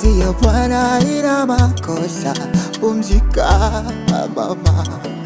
kazi ya Bwana ina makosa, pumzika mama.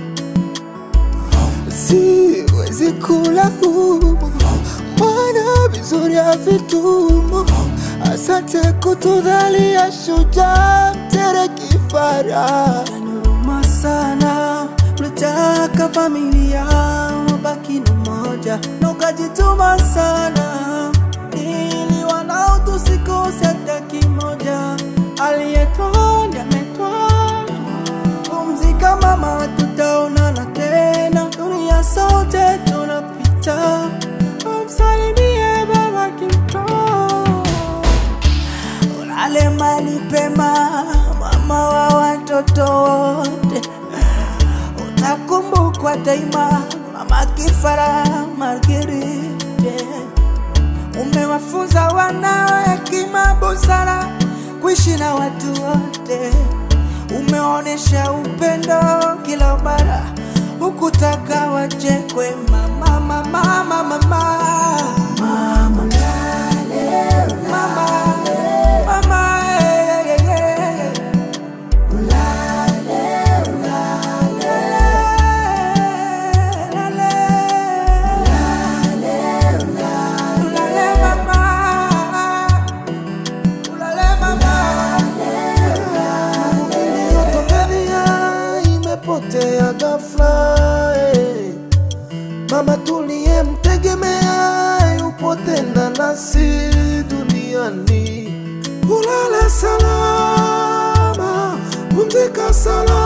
Siwezi kula humu, Bwana vizuri havitumu. Asante kutudhalia shujaa, tere kifara Yanuruma sana, ulitaka familia wabaki na moja, na ukajituma sana ili wanao tusikose hata kimoja. Aliyetoa ndiye ametoa. Pumzika mama, tutaonana tena, dunia sote tunapita. Umsalimie baba Kimto. Ulale mali pema, mama wa watoto wote, utakumbukwa daima, mama Kifara Margarite. Umewafunza wanao hekima, busara, kuishi na watu wote. Umeonesha upendo kila mara, hukutaka wachekwe. Mama, mama, mama, mama, mama, mama, mama, eh, eh, eh, eh. Tanzania imepotea ghafla eh. Mama tuliyemtegemea yupo tena nasi duniani. Ulale salama, pumzika salama.